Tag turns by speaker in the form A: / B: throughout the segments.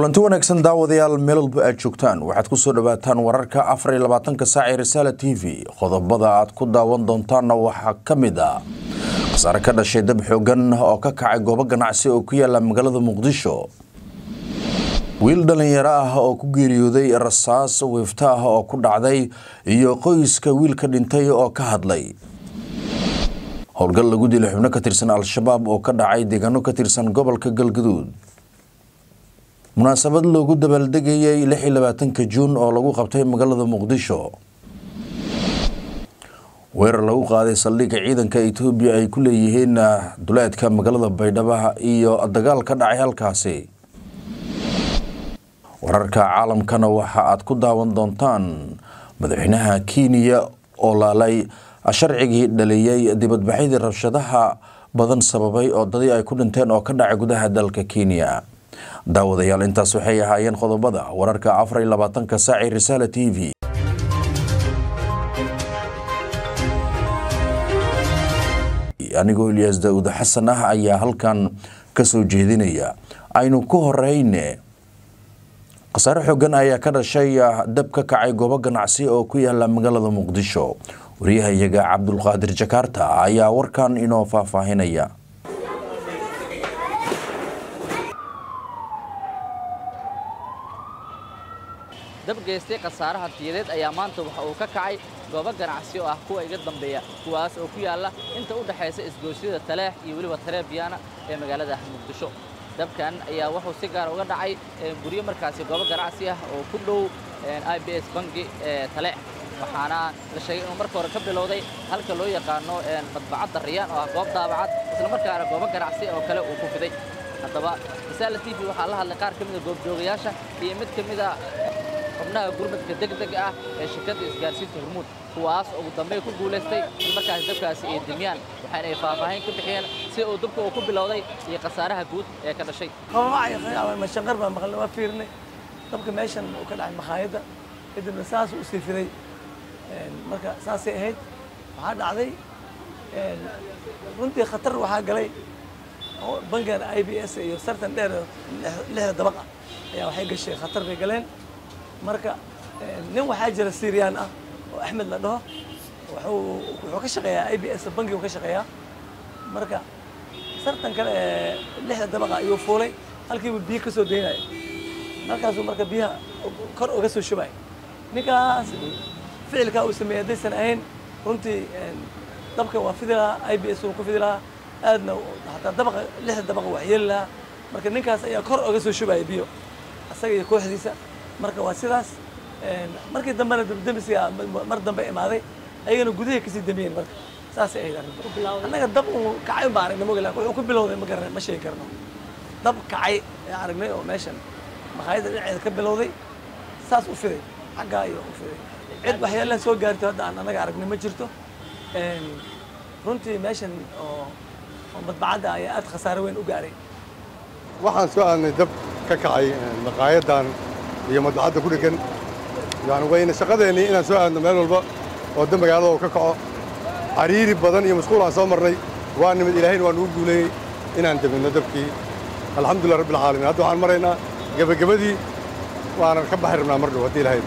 A: kulanti wanaagsan daawadayaal meel walba aad joogtaan waxaad ku soo dhawaataan wararka afar iyo labaatanka saac ee risaala t v qodobada aad ku daawan doontaanna waxaa ka mid ah khasaare ka dhashay dab xoogan oo ka kacay goobo ganacsi oo ku yaala magaalada muqdisho wiil dhalinyaro ah oo ku geeriyooday rasaas wiifto ah oo ku dhacday iyo qoyska wiilka dhintay oo ka hadlay howlgal lagu dilay xubno ka tirsan al-shabaab oo ka dhacay deegaano ka tirsan gobolka galgaduud munaasabad loogu dabaaldegayay lix iyo labaatanka juun oo lagu qabtay magaalada muqdisho weerar lagu qaaday saldhigga ciidanka etoobiya ay ku leeyihiin duleedka magaalada baydhabo iyo dagaal ka dhacay halkaasi wararka caalamkana waxa aad ku daawan doontaan madaxweynaha kenya oo laalay sharcigii dhaliyey dibadbaxyadii rabshadaha badan sababay oo dadii ay ku dhinteen oo ka dhacay gudaha dalka kenya daawadayaal intaas waxay ahaayeen qodobada wararka afar iyo labaatanka saaci risaala t v anigoo ilyaas daawud xasan ah ayaa halkan ka soo jeedinaya aynu ku horeyne khasaare xoogan ayaa ka dhashay dab ka kacay goobo ganacsi oo ku yaala magaalada muqdisho wariyahayaga cabdulqaadir jakaarta ayaa warkan inoo faahfaahinaya
B: dab geystay khasaare hantiyadeed ayaa maanta waxa uu ka kacay goobo ganacsi oo ah kuwa iga dambeeya kuwaas oo ku yaalla inta u dhexaysa isgoosyada taleex iyo weliba tareebiyana ee magaalada muqdisho dabkan ayaa wuxuu si gaar uga dhacay guryo markaasi goobo ganacsi ah oo ku dhow i b s bangi ee taleex waxaana la sheegay inuu marka hore ka bilowday halka loo yaqaano madbacadda riyaan oo ah goob daabacad islamarkaana goobo ganacsi oo kale uu ku fiday haddaba risaala t v waxaa la hadlay qaar ka mida goobjoogayaasha iyo mid ka mida xubnaha gurmadka degdega ah ee shirkadda isgaarsiinta hormuud kuwaas ugu dambey ku guulaystay in markaasi dabkaasi ay demiyaan waxaana ay faahfaahin ka bixiyeen si uu dabka uu ku bilowday iyo khasaaraha guud ee ka dhashay
C: mashaqar baan maqalnay waa fiirnay dabka meeshan uu ka dhacay makhaayadda kadibna saas u sii fiday marka saasay ahayd waxaa dhacday runtii khatar waxaa galay bangan i b s iyo sartan dheer lixda dabaqa ayaa waxay gashay khatar bay galeen marka nin waxaa jira syrian ah oo axmed la dhaho wuxuu ka shaqeeyaa i b s bankigu ka shaqeeyaa marka sartan kale ee lixda dabaqa ayuu fuulay halkiibu biyo ka soo daynaya halkaasuu marka biyaha kor uga soo shubay ninkaas ficilkaa uu sameeyey haddaysan ahayn runtii dabka waa fidi lahaa i b s uu ku fidi lahaa aadna hataa dabaqa lixda dabaqa wax yeeli lahaa marka ninkaas ayaa kor uga soo shubaya biyo asaga iyo kooxdiisa marka waa sidaas markii dambena dabdemiska mar dambe imaaday ayagana gudahay kasii damiyeen marka saasay ahayd arrinta annaga dab uu kacay baa aragnay mogi lakin wuxuu ku bilowday ma garanay ma sheegi karno dab kacay ee aragnay oo meeshan makhaayadda dhinaceeda ka bilowday saas u fiday xaggaa iyo u fiday cid waxyaalaha soo gaarto hadda aan annaga aragnay ma jirto runtii meeshan oo oo madbacadda ayaa aad khasaare weyn u gaaray
D: waxaan soo aadnay dab ka kacay maqaayadan iyo madbacadda ku dhegan yani wayna shaqadeennii inaan soo aadno meel walba oo dab magaalada oo ka kaco cariiri badan iyo mashquul aan soo marnay waa nimid ilaahayna waa nugu guuleeyey inaan deminno dabkii alxamdulillah rabbil caalamiin hadda waxaan maraynaa gebagabadii waanan ka baxi rabnaa mar dhow haddii ilahay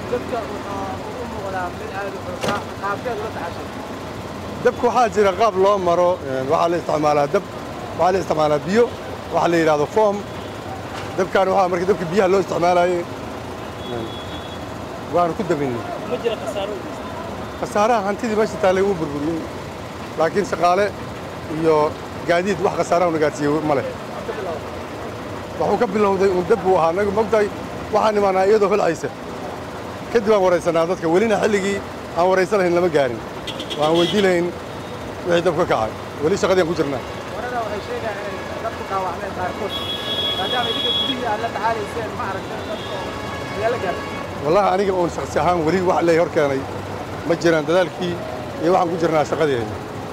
D: dabka waxaa jira qaab loo maro waxaa la isticmaalaa dab waxaa la isticmaalaa biyo waxaa la yidhahdo foom dabkaan waxaa marka dabka biyaha loo isticmaalaayey waanu ku dabinnay khasaaraha hantidii meesha taallay wuu burburiyey laakiin shaqaale iyo gaadiid wax khasaaraha una gaadsiiyey ma leh waxuu ka bilowday uun dab buu ahaa anagu mogtahay waxaan imaanaa iyadoo holcaysa kadib aan waraysanaa dadka welina xilligii aan waraysan lahayn lama gaarin waan weydii lahayn wixii dab ka kacay weli shaqadii aan ku jirnaa wallahi aniga uun shaksi ahaan weli wax ley hor keenay ma jiraan dadaalkii iyo waxaan ku jirnaa shaqadeena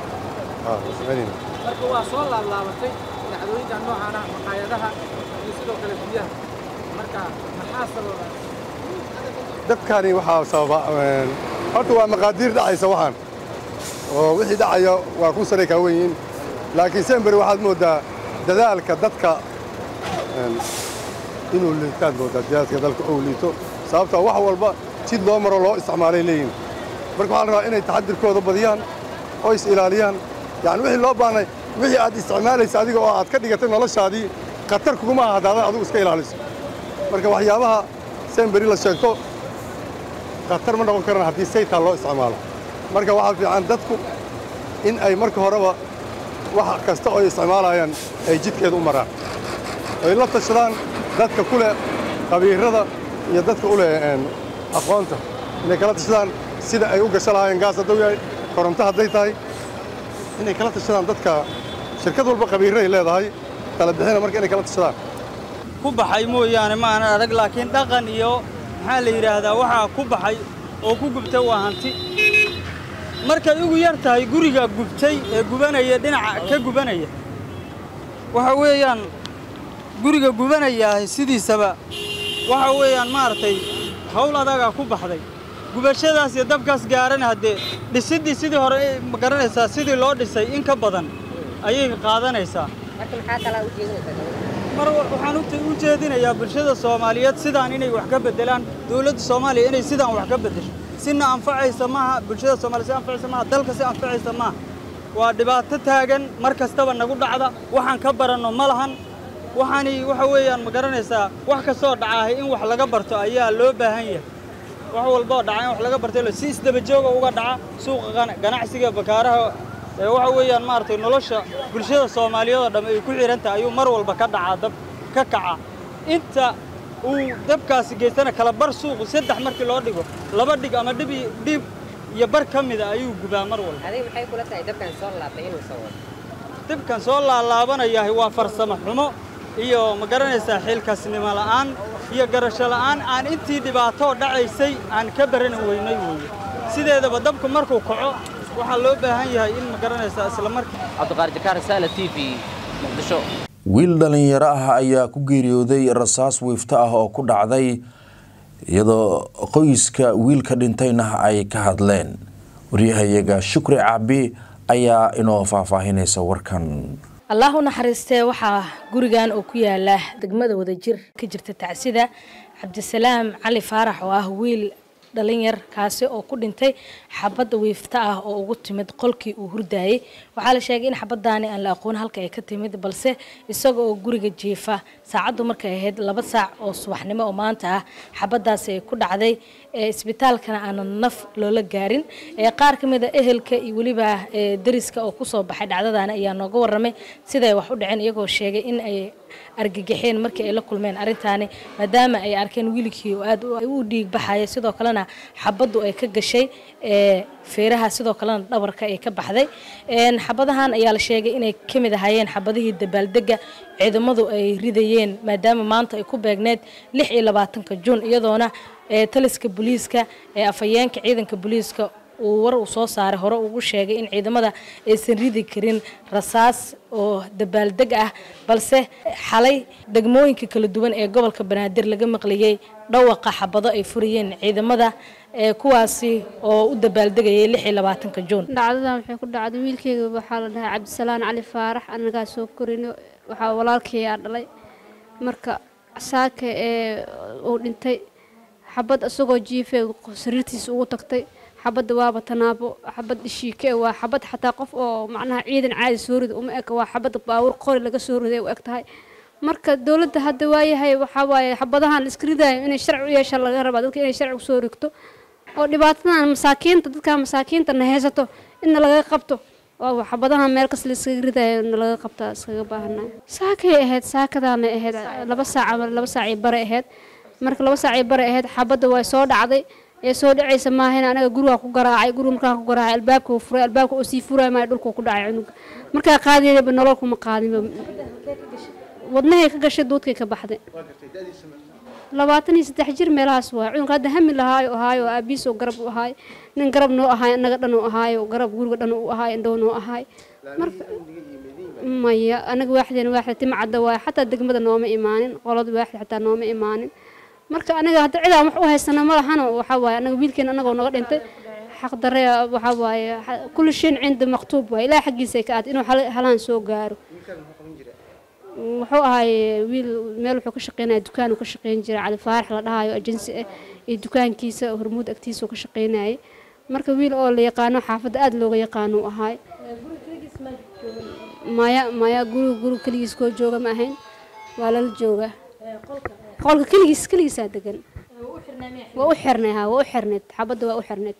E: marka waa soo laablaabatay dhacdooyinka noocaana maqaayadaha iyo sidoo kale biyaha marka maxaa sababa
D: dabkani waxaa sababa horta waa maqaadiir dhacaysa waxaan oo wixii dhacaya waa kun sanay kaa wen yihiin laakiin sember waxaad mooddaa dadaalka dadka inuu liitaad moodaa jihaadka dalka uu liito sababtaa wax walba jid loo maro loo isticmaalay leeyihin marka waxaa la rabaa inay taxadirkooda badiyaan oo is ilaaliyaan yacni wixii loo baahnay wixii aad isticmaalaysa adiga oo aad ka dhigatay noloshaadii khatar kuguma aha haddaadan adigu iska ilaaliso marka waxyaabaha semberi la sheegto khatar ma noqon karaan haddii saytaa loo isticmaalo marka waxaa fiican dadku in ay marka horeba wax kasta oo ay isticmaalayaan ay jidkeeda u maraan ay la tashadaan dadka ku leh qabiirada iyo dadka u leh aqoonta inay kala tashadaan sida ay u gasho lahaayeen gaas hadduu yahay koronto hadday tahay inay kala tashadaan dadka shirkad walba qabiirray leedahay kala bixina marka inay kala tashadaan
F: ku baxay mooyaane ma aanan adag laakiin dhaqan iyo maxaa la yidhaahdaa waxaa ku baxay oo ku gubtay waa hanti markay ugu yar tahay guriga gubtay ee gubanaya dhinaca ka gubanaya waxa weeyaan guriga gubanayaahay sidiisaba waxa weeyaan maaragtay hawl adagaa ku baxday gubashadaas iyo dabkaas gaarana haddee dhisiddii sidii hore ma garanaysaa sidii loo dhisay in ka badan ayay qaadanaysaa mar waxaan u jeedinayaa bulshada soomaaliyeed sidaan inay wax ka beddelaan dowladda soomaaliya inay sidaan wax ka beddesho sina anfacaysa maaha bulshada soomaliya si anfacaysa maaha dalka si anfacaysa maaha waa dhibaato taagan mar kastaba nagu dhacda waxaan ka baranno ma lahan waxaani waxa weeyaan ma garanaysaa wax kastoo dhacaahay in wax laga barto ayaa loo baahan yahay wax walboo dhaca in wax laga barto si isdaba jooga uga dhaca suuqa ganacsiga bakaaraha waxa weeyaan maaragtay nolosha bulshada soomaaliyeed oo dhamm ay ku xihan tahay ayuu mar walba ka dhacaa dab ka kaca inta uu dabkaasi geystana kala bar suuqu saddex markii loo dhigo laba dhig ama dhib dhib iyo bar ka mida ayuu gubaa mar walba
G: adiga maxay kula tahay dabkan soo laabtay inuu soo wado
F: dabkan soo laalaabanayaahay waa farsamo xumo iyo ma garanaysaa xilkasnimo la'aan iyo garasho la'aan aan intii dhibaatoo dhacaysay aan ka baran weynay weeye sideedaba dabku markuu kaco waxaa loo baahan yahay in ma garanaysaa isla markii
B: cabdiqaar jakaar saala t v muqdisho
A: wiil dhallinyaro ah ayaa ku geeriyooday rasaas wiifto ah oo ku dhacday iyadoo qoyska wiilka dhintayna ay ka hadleen waryahayaga shukri caabi ayaa inoo faahfaahinaysa warkan
H: allah u naxariistee waxaa gurigan oo ku yaala degmada wadajir ka jirta tacsida cabdisalaam cali faarax oo ah wiil dhalinyar kaasi oo ku dhintay xabadda wiifta ah oo ugu timid qolkii uu hurdaayey waxaa la sheegay in xabadaani aan la aqoon halka ay ka timid balse isaga oo guriga jiifa saacaddu markay ahayd laba saac oo subaxnimo oo maanta ah xabadaasi ay ku dhacday isbitaalkana aanan naf loola gaarin qaar ka mid a ehelka iyo weliba dariska oo kusoo baxay dhacdadaani ayaa nooga waramay siday wax u dhaceen iyagoo sheegay in ay argagaxeen markii ay la kulmeen arrintaani maadaama ay arkeen wiilkii oo aad u dhiig baxaya sidoo kalena xabaddu ay ka gashay feeraha sidoo kalena dhabarka ay ka baxday xabadahan ayaa la sheegay inay ka mid ahaayeen xabadihii dabaaldega ciidamadu ay ridayeen maadaama maanta ay ku beegneed lix iyo labaatanka juun iyadoona taliska booliiska ee afhayeenka ciidanka booliiska uu war uu soo saaray hore ugu sheegay in ciidamada aysan ridi karin rasaas oo dabaaldeg ah balse xalay degmooyinka kala duwan ee gobolka banaadir laga maqlayay dhawaqa xabado ay furayeen ciidamada kuwaasi oo u dabaaldegayay lix iyo labaatanka juun
I: dhacdadan waxay ku dhacday wiilkeyga waxaa la dhahay cabdisalaan cali faarax anagaa soo korino waxaa walaalkeeyaa dhalay marka saaka ee uu dhintay xabad isagoo jiife sariirtiisa ugu tagtay xabadda waaba tanaabo xabad dhishiike waa xabad xataa qof oo macnaha ciidan caadi soo rida uma eg waa xabad baawur qori laga soo riday u eg tahay marka dowladda hadda waayahay waxaa waaye xabadahan la iska ridayo inay sharci u yeesha laga rabaa dadka inay sharci usoo rigto oo dhibaatadan masaakiinta dadka masaakiinta na haysato inna laga qabto oo xabadahan meel kas la iskaga ridayo na laga qabtaa iskaga baahanay saakay ahayd saakadaana ahayd laba saac ama laba saacii bare ahayd marka laba saacii bare ahayd xabadda way soo dhacday ee soo dhacaysa maahan anaga gurigaa ku garaacay guriga markaan ku garaacay albaabka uu furay albaabka uu sii furay maayo dhulka ku dhacay cunuga markaa qaadiyaba nolol kuma qaadinba wadnahay ka gashay duudkay ka baxday labaatan iyo saddex jir meelahaas waay cunug hadda hami lahaayo ahaayo aabiis oo garab u ahaay nin garab noo ahaay anaga dhan u ahaayo garab guriga dhan u ahaay indhow noo ahaay marka maya anaga waaxdeen waaxda timcadda waay xataa degmada nooma imaanin qolada waaxda xataa nooma imaanin marka aniga hadda cidaan wax u haysana ma lahano waxaa waaye anaga wiilkeena anagoo naga dhintay xaq darre waxaa waaye kulli shayn cinda maktuub waaye ilaah xaggiisa ka aad inuu halaan soo gaaro wuxuu ahay wiil meel wuxuu ka shaqeynaya dukaan uu ka shaqeyn jiray cali faarax la dhahayo ajensi ah iyo dukaankiisa hormuud agtiisa uu ka shaqeynayay marka wiil oo la yaqaano xaafadda aada looga yaqaano uu ahay maya maya guriga guriga keligiis koo jooga ma ahayn waa lala jooga qolka keligiis keligiisaa degan waa u xirnay ha waa u xirneyd xabadda waa u xirneyd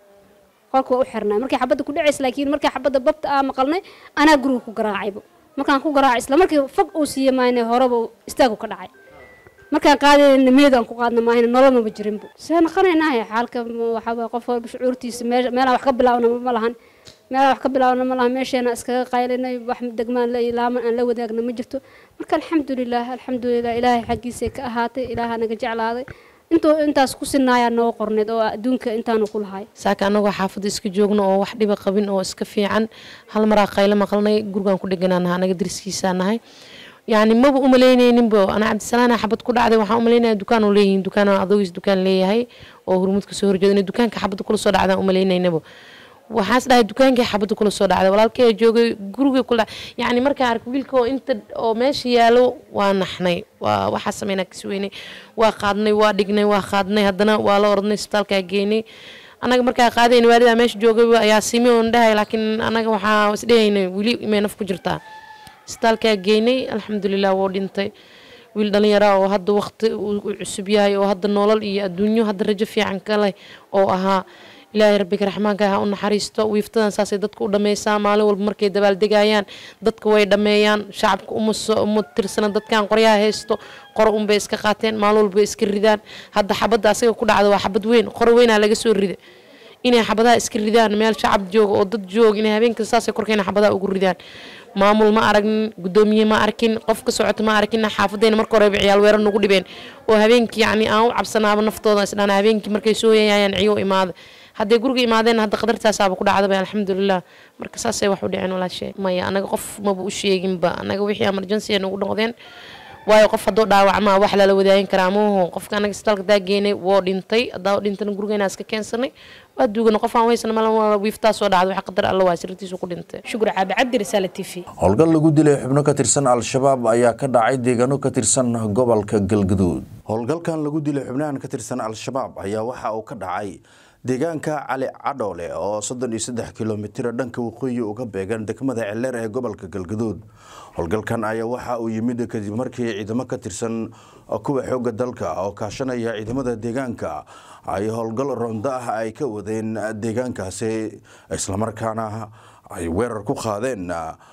I: qolka waa u xirnay markii xabadda ku dhacaysa laakiin markii xabadda babta aa maqalnay anaa guriga ku garaacayba markaan ku garaacay isla markii fog uu siiye maayne horeba istaagu ka dhacay markaan qaadayna meedaan ku qaadna maahayna nolol maba jirinba see naqanaynahay xaalka waxaa qof walba shucuurtiisa meelaan wax ka bilaawna ma lahan meelaan wax ka bilaawna ma lahan meesheena iskaga qaylinay wax degmaan la ilaaman aan la wadaagna ma jirto marka alxamdulilah alxamdulilah ilaahay xaggiisay ka ahaatay ilaaha naga jeclaaday intuu intaas ku sinaayaa noo qorneed oo adduunka intaanu ku lahay
J: saaka anagoo xaafadda iska joogno oo wax dhiba qabin oo iska fiican hal maraa qaylo maqalnay gurigaan ku dheganaa nahay anaga dariskiisaa nahay yani maba umalaynayninbo anaa cabdisalaana xabad ku dhacday waxaan umalaynaya dukaan oo leeyihin dukaan adogiis dukaan leeyahay oo hurmud kasoo horjeeda inay dukaanka xabadda kula soo dhacdaan umalaynaynabo waxaas dhahay dukaankii xabadda kula soo dhacday walaalkay joogay gurigay kula yani markaan ark wiilka oo inta oo meesha yaalo waa naxnay waa waxaa sameynaa kasweynay waa qaadnay waa dhignay waa qaadnay haddana waa la ordnay isbitaalkaa geynay anaga markaa qaadayna waalidaa meesha joogay ayaa simi oon dhahay laakiin anaga waxaa isdhehaynay weli imay naf ku jirtaa isbitaalkaa geynay alxamdulilah wuu dhintay wiil dhalinyara oo hadda waqti uu cusub yahay oo hadda nolol iyo adduunyo hadda rajo fiican ka leh oo ahaa ilaahay rabbiga raxmaanka ha u naxariisto wiiftadan saasay dadka u dhammaysaa maalin walba markay dabaaldegayaan dadka way dhammeeyaan shacabka uma tirsana dadkan qoryaha haysto qoro unbay iska qaateen maalin walba iska ridaan hadda xabadda asaga ku dhacda waa xabad weyn qoro weynaa laga soo rida inay xabadaha iska ridaan meel shacab jooga oo dad jooga inay habeenka saasay korkeena xabadaha ugu ridaan maamul ma aragnin gudoomiye ma arkin qof ka socota ma arkin xaafadayna marka horeba ciyaal weerar nagu dhibeen oo habeenkii yacni aan u cabsanaaba naftooda isdhaan habeenkii markay soo yayayaan ciyo imaada hadday guriga imaadeen hadda qadartaasaaba ku dhacdaba alxamdulilah marka saasay wax u dhiceen walaashee maya anaga qof maba u sheeginba anaga wixii emergency nagu noqdeen waayo qof haddoo dhaawacmaa wax lala wadaagin karaa maaho qofka anaga isbitaalka daa geenay woo dhintay haddaa dhintana gurigeena iska keensanay waa duugana qof aan weysana malan wiiftaa soo dhacday wax qadar alla waa sirtiisu ku dhintay
H: shukur caabi cabdi risaale t v
A: howlgal lagu dilay xubno ka tirsan al-shabaab ayaa ka dhacay deegaano ka tirsan gobolka galgaduud howlgalkan lagu dilay xubnahan ka tirsan al-shabaab ayaa waxa uu ka dhacay deegaanka cali cadhoole oo soddon iyo saddex kilomitir dhanka waqooyi uga beegan degmada celeer ee gobolka galgaduud howlgalkan ayaa waxa uu yimid kadib markii ciidamo ka tirsan kuwa xooga dalka oo kaashanaya ciidamada deegaanka ay howlgal rondo ah ay ka wadeen deegaankaasi islamarkaana ay weerar ku qaadeen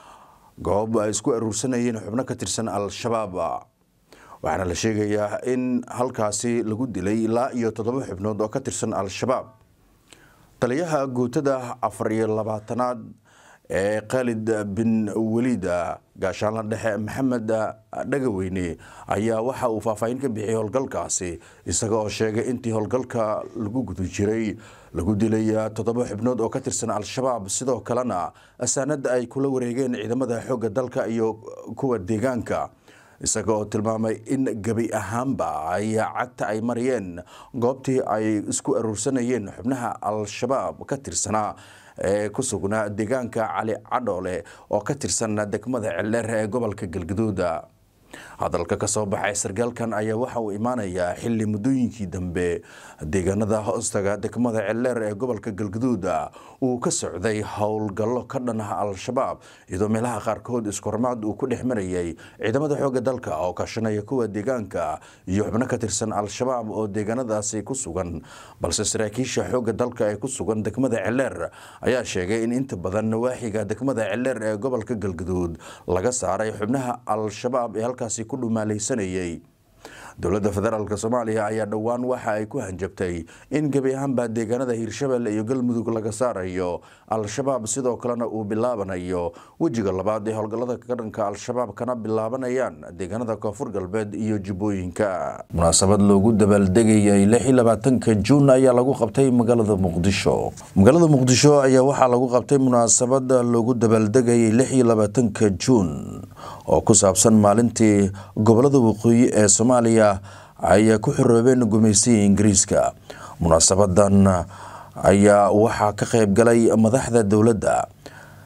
A: goob ay isku aruursanayeen xubno ka tirsan al-shabaab waxaana la sheegayaa in halkaasi lagu dilay ilaa iyo toddoba xubnood oo ka tirsan al-shabaab taliyaha guutada afar iyo labaatanaad ee khaalid bin weliid gaashaanla dhexe maxamed dhagaweyne ayaa waxa uu faahfaahin ka bixiyay howlgalkaasi isaga oo sheegay intii howlgalka lagu guda jiray lagu dilay toddoba xubnood oo ka tirsan al-shabaab sidoo kalena asaanada ay kula wareegeen ciidamada xoogga dalka iyo kuwa deegaanka isaga oo tilmaamay in gebi ahaanba ay cagta ay mariyeen goobtii ay isku aruursanayeen xubnaha al-shabaab ka tirsanaa ee ku sugnaa deegaanka cali cadhoole oo ka tirsan degmada celeer ee gobolka galgaduuda hadalka ka soo baxay sargaalkan ayaa waxa uu imaanayaa xili muddooyinkii dambe deegaanada hoostaga degmada celeer ee gobolka galgaduud uu ka socday howlgallo ka dhan ah al-shabaab iyadoo meelaha qaarkood iskormaad uu ku dhex marayay ciidamada xoogga dalka oo kaashanaya kuwa deegaanka iyo xubno ka tirsan al-shabaab oo deegaanadaasi ku sugan balse saraakiisha xoogga dalka ee ku sugan degmada celeer ayaa sheegay in inta badan nawaaxiga degmada celeer ee gobolka galgaduud laga saaray xubnaha al-shabaab ee halkaasi ku dhumaalaysanayay dowladda federaalk soomaaliya ayaa dhowaan waxa ay ku hanjabtay in gebi ahaanba deegaanada hiirshabelle iyo galmudug laga saarayo al-shabaab sidoo kalena uu bilaabanayo wejiga labaad ee howlgallada ka dhanka al-shabaab kana bilaabanayaan deegaanada koonfur galbeed iyo jubbooyinka munaasabad loogu dabaaldegayay ka juun ayaa lagu qabtay magaalada muqdisho magaalada muqdisho ayaa waxaa lagu qabtay munaasabad loogu dabaaldegayay ka juun oo ku saabsan maalintii gobolada waqooyi ee soomaaliya ay ku xoroobeen gumaysigii ingiriiska munaasabadan ayaa waxaa ka qayb galay madaxda dowladda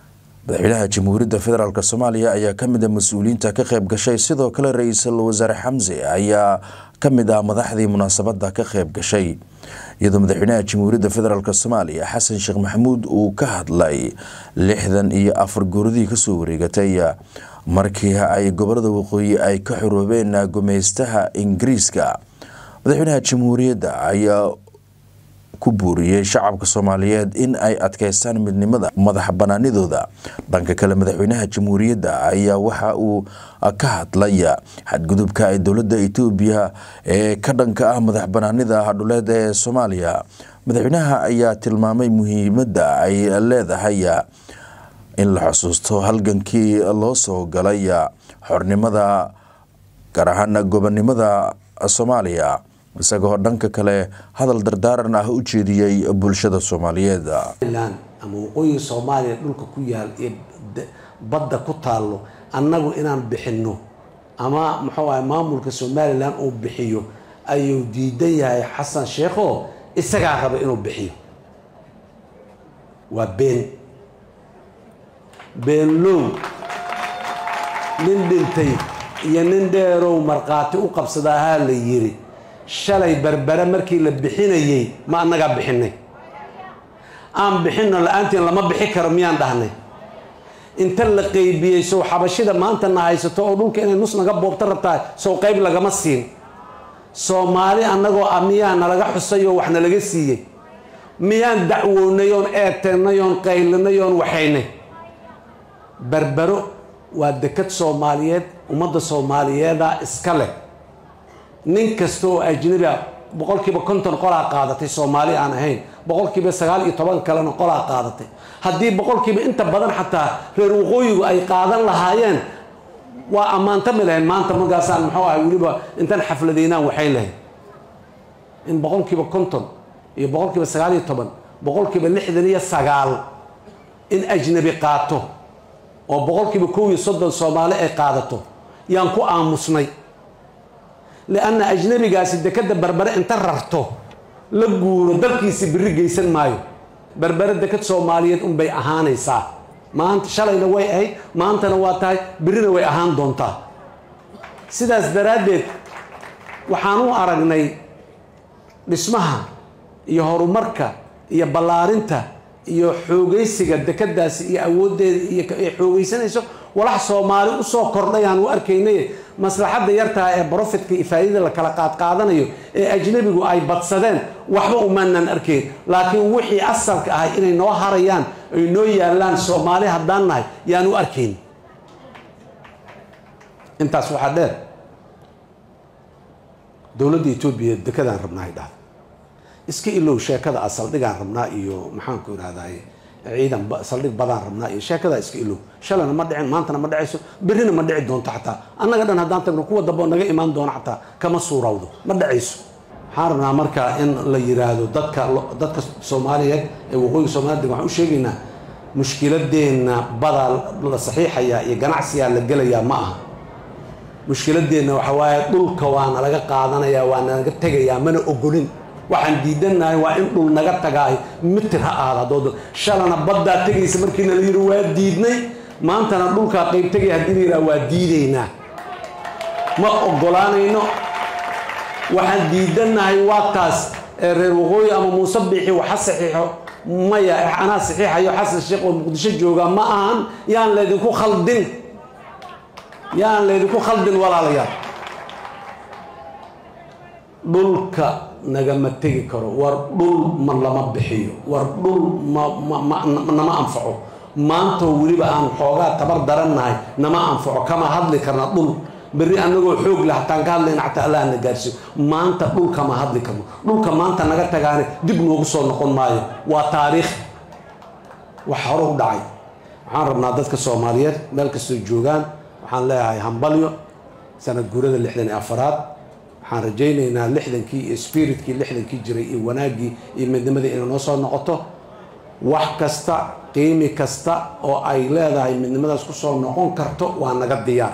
A: madaxweynaha jamhuuriyadda federaalk soomaaliya ayaa ka mid a mas-uuliyiinta ka qayb gashay sidoo kale ra-iisul wasaare xamse ayaa ka mid ah madaxdii munaasabadda ka qayb gashay iyadoo madaxweynaha jamhuuriyadda federaalk soomaaliya xasan sheekh maxamuud uu ka hadlay lixdan iyo afar gooradii kasoo wareegatay markii ay gobolada waqooyi ay ka xoroobeen gumeystaha ingiriiska madaxweynaha jamhuuriyadda ayaa ku buuriyey shacabka soomaaliyeed in ay adkeystaan midnimada madax banaanidooda dhanka kale madaxweynaha jamhuuriyadda ayaa waxa uu ka hadlaya xadgudubka ay dowladda etoobiya ee ka dhanka ah madax banaanida dhuleed ee soomaaliya madaxweynaha ayaa tilmaamay muhiimadda ay leedahay in la xusuusto halgankii loo soo galay xornimada gaar ahaan gobonimada soomaaliya isagoo dhanka kale hadal dardaaran ah u jeediyey bulshada soomaaliyeed
K: ama waqooyiga soomaaliya dhulka ku yaal iyo badda ku taallo annagu inaan bixinno ama muxuu ahay maamulka somalilan uu bixiyo ayuu diidan yahay xasan sheekho isagaa raba inuu bixiyo waa been beenlow nin dhintay iyo nin dheerow markhaati u qabsada ahaa la yiri shalay berbere markii la bixinayey ma annagaa bixinay aan bixinno la-aantiin lama bixi karo miyaan dhahnay inta la qeybiyey sow xabashida maanta na haysato oo dhulka inay nus naga boobto rabtaa sow qeyb lagama siin soomaali annagoo ah miyaa nalaga xusay oo wax nalaga siiyey miyaan dacwoonay oon eeteennay oon qaylinay oon waxaynay berbero waa dekad soomaaliyeed ummadda soomaaliyeeda iska leh nin kasta oo ajnabi a boqolkiiba konton qolaa qaadatay soomaali aan ahayn boqolkiiba sagaal iyo toban kalena qolaa qaadatay haddii boqolkiiba inta badan xataa reer waqooyigu ay qaadan lahaayeen waa ammaantami lahayn maanta markaasaan muxuu ahay weliba intaan xafladaynaan waxayn lahayn in boqolkiiba konton iyo boqolkiiba sagaal iyo toban boqolkiiba lixdan iyo sagaal in ajnabi qaato oo boqolkiiba kow iyo soddon soomaali ay qaadato yaan ku aamusnay lianna ajnabigaasi dekadda berbere inta rarto la guuro dalkiisi biri geysan maayo berbere dekad soomaaliyeed unbay ahaanaysaa maanta shalayna way ahayd maantana waa tahay birina way ahaan doontaa sidaas daraaddeed waxaan u aragnay dhismaha iyo horumarka iyo ballaarinta iyo xoogaysiga dekadaasi iyo awooddeeda iyo xoogaysanayso walax soomaali usoo kordhayaan u arkaynay maslaxadda yartaha ee brofitka iyo faa'idada la kala qaadqaadanayo ee ajnabigu ay badsadeen waxba umaanan arkayn laakiin wixii asalka ahay inay noo harayaan ay noo yaallaan soomaali haddaan nahay yaan u arkayn intaas waxaa dheer dowladda etoobiya dekadaan rabnaa ay dhahda iska ilow sheekada a saldhigaan rabnaa iyo maxaanku irahdaye ciidan saldhig badaan rabnaa iyo sheekadaa iska ilow shalana ma dhicin maantana ma dhacayso berrina ma dhici doonto xataa annaga dhan haddaan tagno kuwa dambe naga imaan doono xataa kama suurawdo ma dhacayso waxaan rabnaa marka in la yiraahdo dadka dadka soomaaliyeed ee waqooyiga soomaliya deg waxaan u sheegaynaa mushkiladeenna badaa la saxiixayaa iyo ganacsigaa la gelayaa ma aha mushkiladeenna waxa waaye dhulka waana laga qaadanayaa waa nalaga tegayaa mana ogolin waxaan diidanahay waa in dhul naga tagaay mitir ha ahaada haddoo shalana baddaa tegaysa markiina la yidhi waa diidnay maantana dhulkaa qayb tegaya haddii la yidhaha waa diidaynaa ma ogolaanayno waxaan diidanahay waa taas ee reer waqooyi ama muuse biixi waxa saxiixo maya anaa saxiixayo xasan sheekh oo muqdisho jooga ma ahan yaan laydinku khaldin yaan laydinku khaldin walaalayaal dhulka nagama tegi karo war dhul ma lama bixiyo war dhul manama anfaco maantoo weliba aan xoogaa tabar darannahay nama anfaco kama hadli karna dhul berri anagoo xoog leh hataan ka hadlayna xataa allah na gaarsiyo maanta dhulkama hadli karno dhulka maanta naga tagaane dib noogu soo noqon maayo waa taariikh wax hore u dhacay waxaan rabnaa dadka soomaaliyeed meel kastoo joogaan waxaan leeyahay hambalyo sanad guurada lixdan iyo afaraad waxaan rajaynaynaa lixdankii iyo spiritkii lixdankii jiray iyo wanaaggii iyo midnimadii inay noo soo noqoto wax kasta qiimi kasta oo ay leedahay midnimadaas ku soo noqon karto waa naga diyaar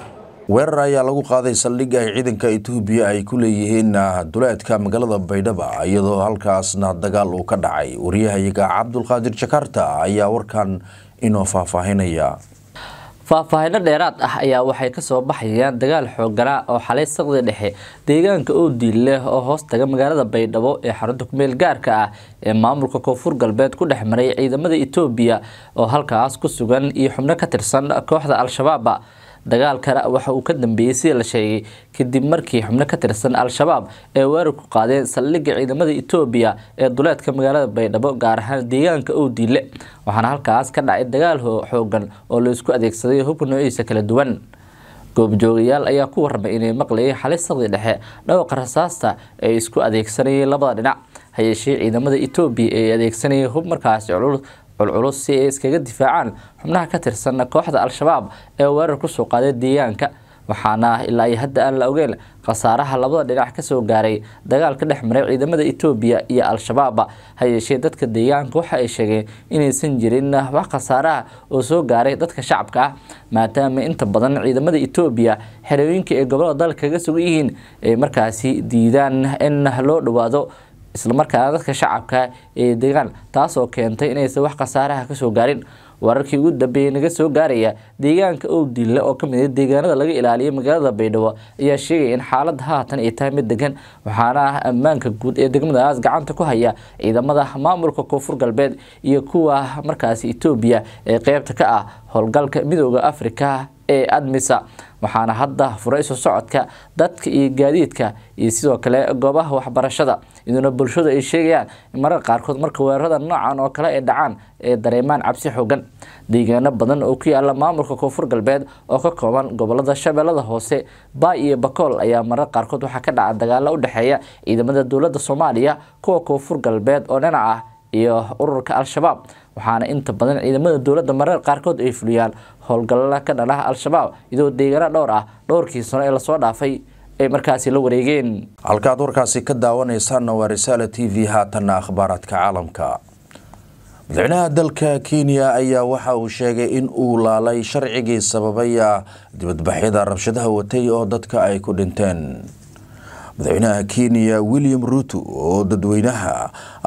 A: weerar ayaa lagu qaaday saldhig ay ciidanka etoobiya ay ku leeyihiin duleedka magaalada baydhaba iyadoo halkaasna dagaal uu ka dhacay waryahayaga cabdulqaadir jakarta ayaa warkan inoo faahfaahinaya
B: faahfaahinno dheeraad ah ayaa waxay kasoo baxayaan dagaal xoogana oo xalay saqdi dhexe deegaanka oodiil leh oo hoos taga magaalada baydhabo ee xarunta kumeel gaarka ah ee maamulka koonfur galbeed ku dhex maray ciidamada etoobiya oo halkaas ku sugan iyo xubno ka tirsan kooxda al-shabaaba dagaalkana waxa uu ka dambeeyey sida la sheegay kadib markii xubno ka tirsan al-shabaab ee weerar ku qaadeen saldhigga ciidamada etoobiya ee duleedka magaalada baydhabo gaar ahaan deegaanka owdiile waxaana halkaas ka dhacay dagaal xoogan oo laisku adeegsaday hubka noociisa kala duwan goobjoogayaal ayaa ku warramay inay maqlayay xalay saqdi dhexe dhawqa rasaasta ay isku adeegsanayeen labada dhinac hayeeshee ciidamada etoobiya ee adeegsanayay hub markaasi culus culculus si ay iskaga difaacaan xubnaha ka tirsan kooxda al-shabaab ee weerar kusoo qaaday deegaanka waxaana ilaa iyo hadda aan la ogeyn khasaaraha labada dhinac kasoo gaaray dagaal ka dhex maray ciidamada etoobiya iyo al-shabaab hayeeshee dadka deegaanka waxa ay sheegeen inaysan jirin wax khasaaraha oo soo gaaray dadka shacabka ah maadaama inta badan ciidamada etoobiya xerooyinka ee gobolada dalka kaga sugan yihiin ay markaasi diidaan in loo dhawaado islamarkaana dadka shacabka ee degaan taasoo keentay inaysan wax khasaaraha kasoo gaarin wararkii ugu dambeeyey naga soo gaaraya deegaanka owdille oo kamid ah deegaanada laga ilaaliyay magaalada baydhabo ayaa sheegaya in xaalada haatan ay tahay mid degan waxaana ah ammaanka guud ee degmadaas gacanta ku haya ciidamada maamulka koonfur galbeed iyo kuwa markaasi etoobiya ee qeybta ka ah howlgalka midooda afrika ee admisa waxaana hadda furay isu socodka dadka iyo gaadiidka iyo sidoo kale goobaha waxbarashada iyadoona bulshadu ay sheegayaan in mararka qaarkood marka weerarada noocan oo kale ay dhacaan ee dareemaan cabsi xoogan deegaano badan oo ku yaala maamulka koonfur galbeed oo ka kooban gobolada shabeellada hoose baay iyo bakool ayaa marar qaarkood waxaa ka dhaca dagaalo u dhexeeya ciidamada dowladda soomaaliya kuwa koonfur galbeed oo dhinac ah iyo ururka al-shabaab waxaana inta badan ciidamada dowladda marar qaarkood ay fuliyaan howlgalla ka dhanaha al-shabaab iyadoo deegaano dhowr ah dhowrkii sano ee lasoo dhaafay ay markaasi la wareegeen
A: halkaad warkaasi ka daawanaysaanna waa risaala t v haatanna akhbaaraadka caalamka madaxweynaha dalka kenya ayaa waxa uu sheegay in uu laalay sharcigii sababaya dibadbaxyada rabshadaha watay oo dadka ay ku dhinteen madaxweynaha kenya william ruto oo dadweynaha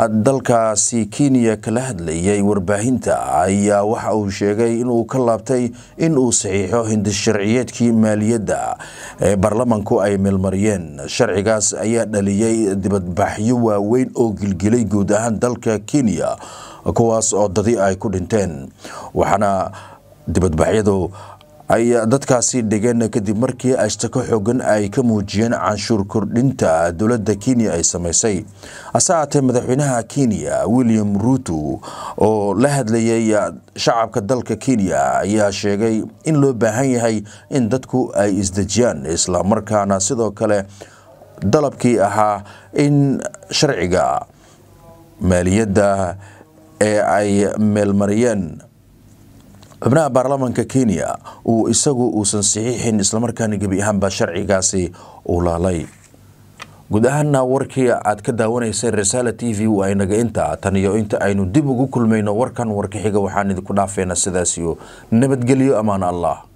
A: dalkaasi kenya kala hadlayay warbaahinta ayaa waxa uu sheegay inuu ka laabtay in uu saxiixo hindisharciyeedkii maaliyadda ee baarlamanku ay meelmariyeen sharcigaas ayaa dhaliyay dibadbaxyo waaweyn oo gilgilay guud ahaan dalka kenya kuwaas oo dadi ay ku dhinteen waxaana dibadbaxyadu ay dadkaasi dhigeen kadib markii ashtako xoogan ay ka muujiyeen canshuur kordhinta dowladda kenya ay samaysay hase haatee madaxweynaha kenya william ruto oo la hadlayay shacabka dalka kenya ayaa sheegay in loo baahan yahay in dadku ay isdejiyaan islamarkaana sidoo kale dalabkii ahaa in sharciga maaliyadda ee ay meelmariyeen xubnaha baarlamaanka kenya uu isagu uusan saxiixin islamarkaana gebi ahaanba sharcigaasi uu laalay guud ahaana warkii aad ka daawanaysay risaala t v waa inaga inta tan iyo inta aynu dib ugu kulmayno warkan warka xiga waxaan idinku dhaafeynaa sidaasiyo nabadgelyo ammaan allah